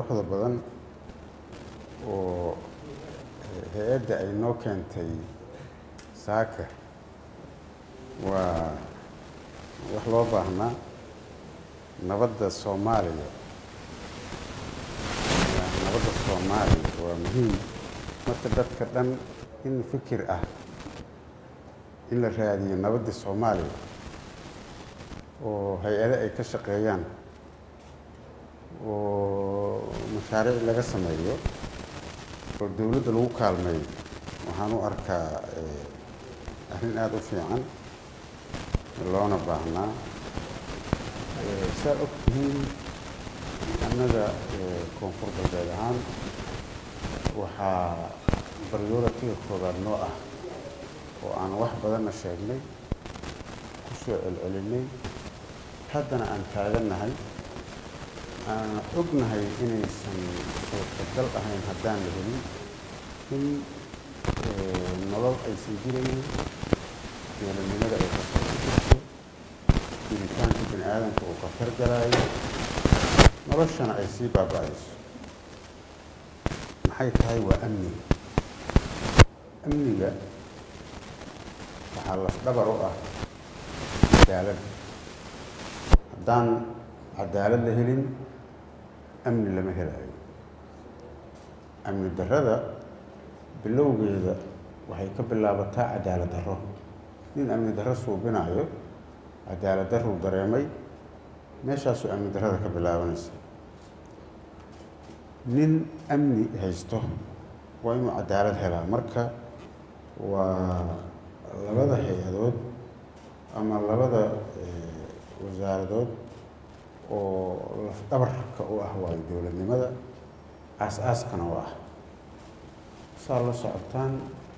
quruxda badan oo hay-adda ay noo keentay saaka waa wax loo baahnaa nabadda soomaaliya nabadda soomaaliya waa muhiim marka dadka dhan in fikir ah in la raadiyo nabadda soomaaliya oo hay-ado ay ka shaqeeyaan oo mashaariic laga sameeyo oo dowladda lagu kaalmeeyo waxaan u arkaa arrin aada u fiican loona baahnaa saa og tihiin annaga koonfur galbeed ahaan waxaa baryooratiga koobaad noo ah oo aan wax badanna sheegnay ku soo celcelinay haddana aan taagannahay aan ognahay inaysan suurtagal ahayn haddaan la helin in nolol aysan jiraynin dowladnimada ay khatar ku jirto jiritaanka bini aadamka uu khatar galaayo noloshana ay sii baaba-ayso maxay tahay waa amniga amniga waxaa lafdhabar u ah cadaalad haddaan cadaalad la helin amni lama helayo amni darrada bilowgeeda waxay ka bilaabataa cadaalad darro nin amni darro suubinayo cadaalad darruu dareemay meeshaasuu amni darrada ka bilaabanaysa nin amni haysto waa inuu cadaalad helaa marka waa labada hay-adood ama labada wasaaradood oo lafdhabarka u ah waayo dowladnimada aas-aaskana u ah saa la socotaan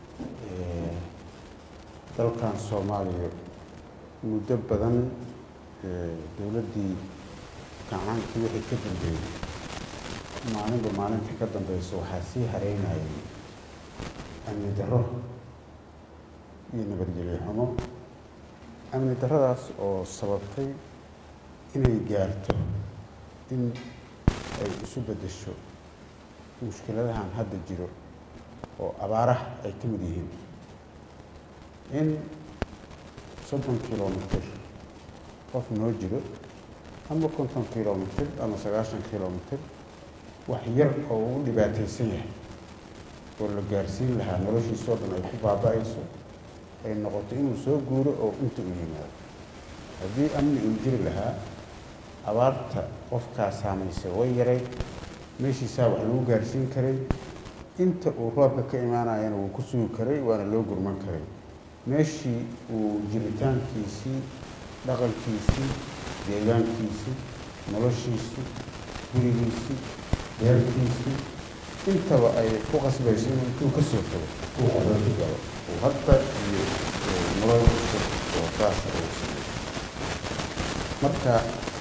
dalkan soomaaliya muddo badan dowladdii gacaankii wixii ka dambeeyey maalinba maalinta ka dambeysa waxaa sii hareynayay amni darro iyo nabadgelyo xumo amni darradaas oo sababtay inay gaarto in ay isu beddesho mushkiladahan hadda jiro oo abaaraha ay ka mid yihiin in soddon kilomitr qof noo jiro ama konton kilomitr ama sagaashan kilomitr wax yar oo uu dhibaataysan yahay oo la gaarsiin lahaa noloshiisoo dhan ay ku baaba-ayso ay noqoto inuu soo guuro oo inta u yimaado haddii amni uu jiri lahaa abaarta qofkaa saamaysa way yaray meeshiisaa wax lagu gaarsiin karay inta uu roobka ka imaanayana wuu ku sugi karay waana loo gurman karay meeshii uu jiritaankiisii dhaqankiisii deegaankiisii noloshiisii gurigiisii beerkiisii intaba ay ku qasbayso inuu intuu ka soo tago uu qabanki galo uu hadda iyo nolol cusub oo saasa uu sameyo marka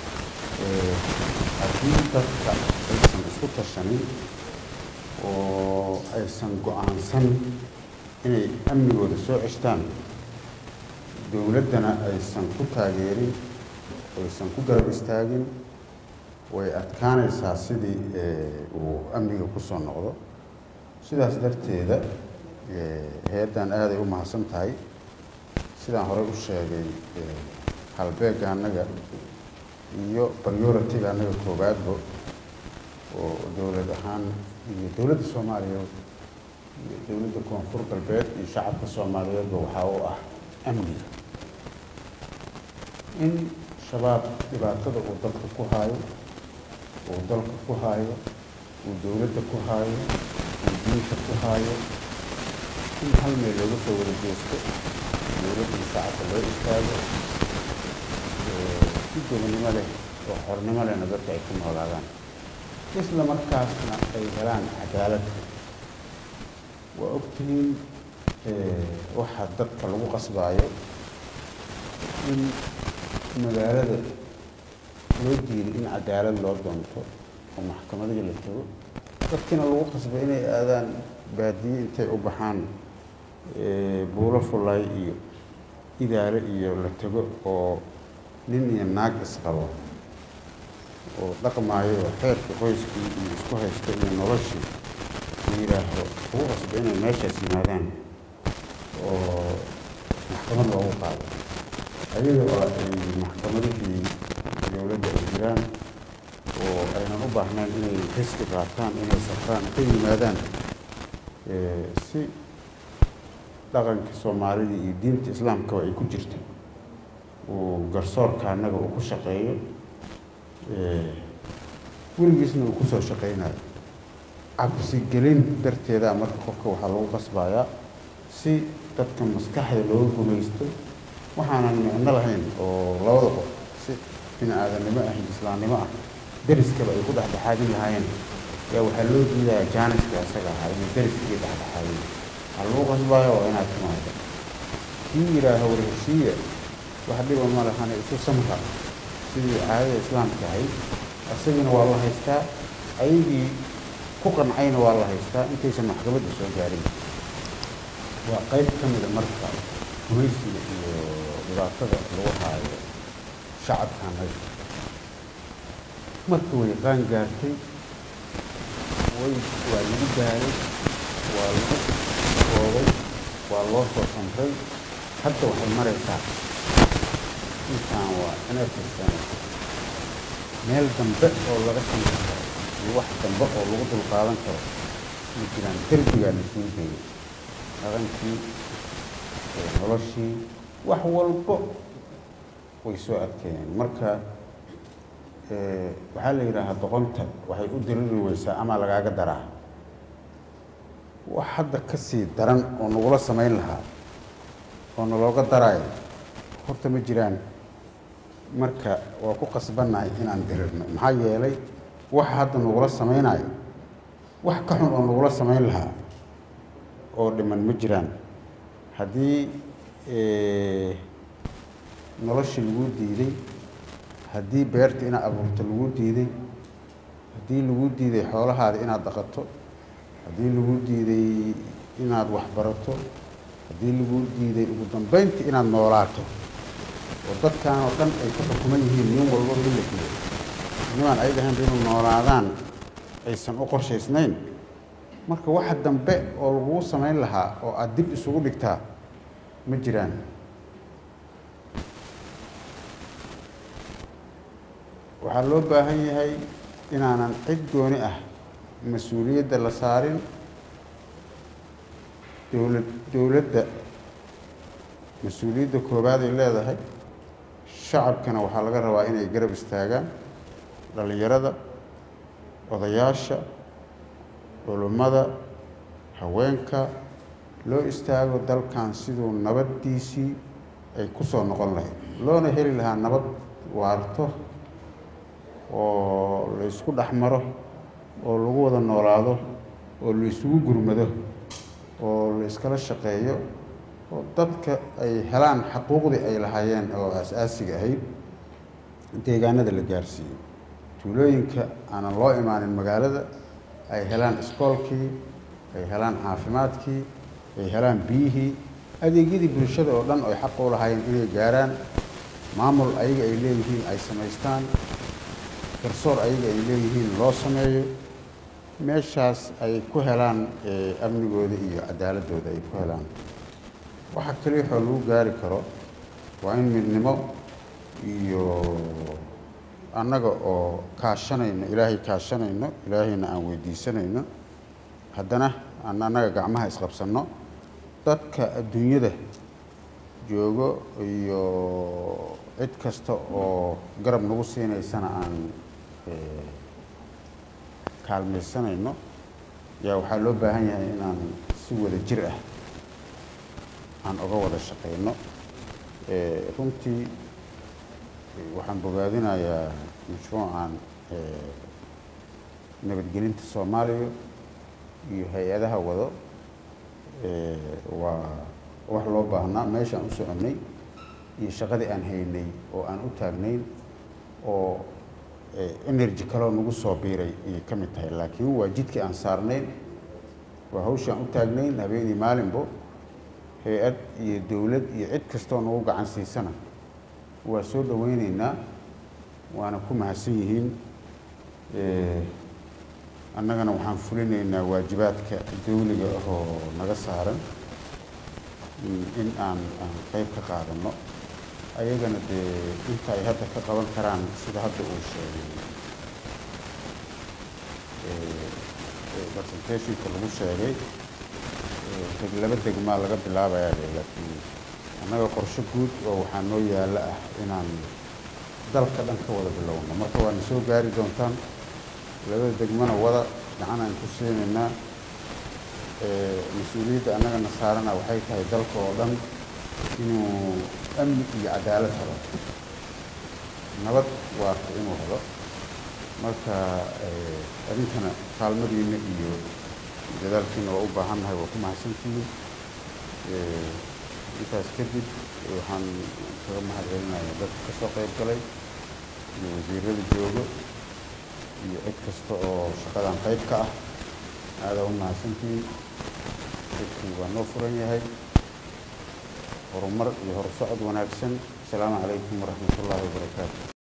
haddii dadka aysan isku tashanin oo aysan go-aansan inay amnigooda soo ceshtaan dowladdana aysan ku taageerin aysan ku garab istaagin way adkaanaysaa sidii uu amniga ku soo noqdo sidaas darteeda hay-addan aaday u mahadsan tahay sidaan horey u sheegay halbeegga annaga iyo baryoratiga annaga koowaadba oo dowlad ahaan iyo dowladda soomaaliya iyo dowladda koonfur galbeed iyo shacabka soomaaliyeedba waxaa u ah amniga in shabaab dhibaatada uu dadka ku haayo uu dalka ku haayo uu dowladda ku haayo uu diinta ku haayo in hal meel looga soo wada jeesto dowladda shacabka loo istaago si gobonnimo leh oo xornimo lehna dadka ay ku noolaadaan isla markaasna ay helaan cadaalad waa ogtihiin waxaa dadka lagu qasbaayo in magaalada loo diiday in cadaalad loo doonto oo maxkamadihii la tago dadkiina lagu qasbay inay aadaan baadiye intay u baxaan buulo fullaay iyo idaale iyo la tago oo nin iyo naag isqabo oo dhaqmaayo oo xeerka qoyskii iyo isku haysta iyo noloshii la yidhaaho ugu qasba inay meeshaas yimaadaan oo maxkamad loogu qaado ayaga oo ay maxkamadihii dowladda ay jiraan oo aynan u baahnayn inay riski qaataan inay safraan ka yimaadaan si dhaqanka soomaalida iyo diinta islaamkaba ay ku jirto uu garsoorka annaga uu ku shaqeeyo weligiisna uu kusoo shaqeynayo cabsigelin darteeda marka qofka waxaa lagu qasbayaa si dadka maskaxda looga gumaysto waxaanan micno lahayn oo labada qof si bini aadamnimo ah iyo islaamnimo ah deriskaba ay ku dhexdhexaadin lahaayeen yaa waxaa loo diidayaa jaaniska isaga ahaa inay deriskii dhexdhexaadin waxaa lagu qasbaya waa inaad timaado kii yidhaaha war heshiiya wax dhiba ma lahane isu samra sidii caadada islaamka ahayd isagina waa la haystaa ayagii ku qancayna waa la haystaa intaysan maxkamadda soo gaarin waa qayb ka mida marka gumaysiga iyo dhibaatada lagu haayo shacabkan haysta marka way qaan gaartay way waa lagu gaaray waa lagu koobay waa loo soo samray hadda waxay maraysaa intaan waa inafar sano meel dambe oo laga samayn karo iyo wax dambe oo lagu dulqaadan karo ma jiraan derbigaa la sii geeyay dhaqankii noloshii wax walbo way soo adkeeyeen marka waxaa la yidhaahaa doqonta waxay u diriri weysaa ama lagaaga daraa wax hadda ka sii daran oo nagula samayn lahaa oo nalooga daraayo horta ma jiraan marka waa ku qasbannahay inaan dirirno maxaa yeelay waxa hadda nagula samaynayo wax ka xun oo nagula samayn lahaa oo dhiman ma jiraan haddii noloshii lagu diiday haddii beerta inaad abuurto lagu diiday haddii lagu diiday xoolahaada inaad dhaqato haddii lagu diiday inaad waxbarato haddii lagu diiday ugu dambeyntii inaad noolaato oo dadkan oo dhan ay ku xukuman yihiin nin walba milkiga nimaan ay dhahayn inuu noolaadaan aysan u qorshaysnayn marka waxa dambe oo laguu samayn lahaa oo aada dib isugu dhigtaa ma jiraan waxaa loo baahan yahay inaanan cid gooni ah mas-uuliyadda la saarin dowlad dowladda mas-uuliyadda koowaad ay leedahay shacabkana waxaa laga rabaa inay garab istaagaan dhallinyarada odayaasha culummada haweenka loo istaago dalkan siduu nabaddiisii ay ku soo noqon lahayd loona heli lahaa nabad waarto oo la isku dhex maro oo lagu wada noolaado oo la isugu gurmado oo la iskala shaqeeyo oo dadka ay helaan xaquuqdii ay lahaayeen oo aas-aasiga ahayd deegaanada la gaarsiiyo tuulooyinka aanan loo imaanin magaalada ay helaan iskoolkii ay helaan caafimaadkii ay helaan biyihii adeegyadii bulshada oo dhan ay xaq u lahaayeen inay gaaraan maamul ayaga ay leeyihiin ay samaystaan garsoor ayaga ay leeyihiin loo sameeyo meeshaas ay ku helaan amnigooda iyo cadaaladooda ay ku helaan waxa kaliya waxoo lagu gaari karo waa in midnimo iyo annaga oo kaashanayno ilaahay kaashanayno ilaahayna aan weydiisanayno haddana aan annaga gacmaha isqabsanno dadka adduunyada joogo iyo cid kasta oo garab nagu siinaysana aan kaalmaysanayno yaa waxaa loo baahan yahay inaan si wada jir ah aan oga wada shaqeyno runtii waxaan bogaadinayaa mashruucan nabadgelinta soomaaliya iyo hay-adaha wado waa wax loo baahnaa meeshaan u soconnay iyo shaqadii aan haynay oo aan u taagnayn oo energy kaloo nagu soo biiray ayay ka mid tahay laakiin waa jidkii aan saarnayn waa hawshaan u taagnayn habeenii maalinbo hay-ad iyo dowlad iyo cid kastoo nagu gacan siisana waa soo dhoweyneynaa waana ku mahadsan yihiin annagana waxaan fulinaynaa waajibaadka dawliga ahoo naga saaran in aan aan qeyb ka qaadano ayagana dee inta ay hadda ka qaban karaan sida hadda uu sheegay presentationka lagu sheegay deg laba degmaa laga bilaabayaa de laakiin annaga qorshe guud oo waxaa noo yaalla ah inaan dalka dhan ka wada bilowno marka waana soo gaari doontaan labada degmana wada gacan aan ku siinaynaa mas-uuliyadda annagana saarana waxay tahay dalka oo dhan inuu amni iyo cadaalad helo nabad waarta inuu helo marka adinkana kaalmadiina iyo dadaalkiina waa u baahannahay waa ku mahadsantihiin intaas kadib waxaan kaga mahad celinayaa dadka ka soo qayb galay iyo wasiirada joogo iyo cid kasta oo shaqadan qayb ka ah aadaa u mahadsantihiin dadkii waa noo furan yahay horumar iyo horsocod wanaagsan asalaamu calaykum waraxmat ullaahi wabarakaatu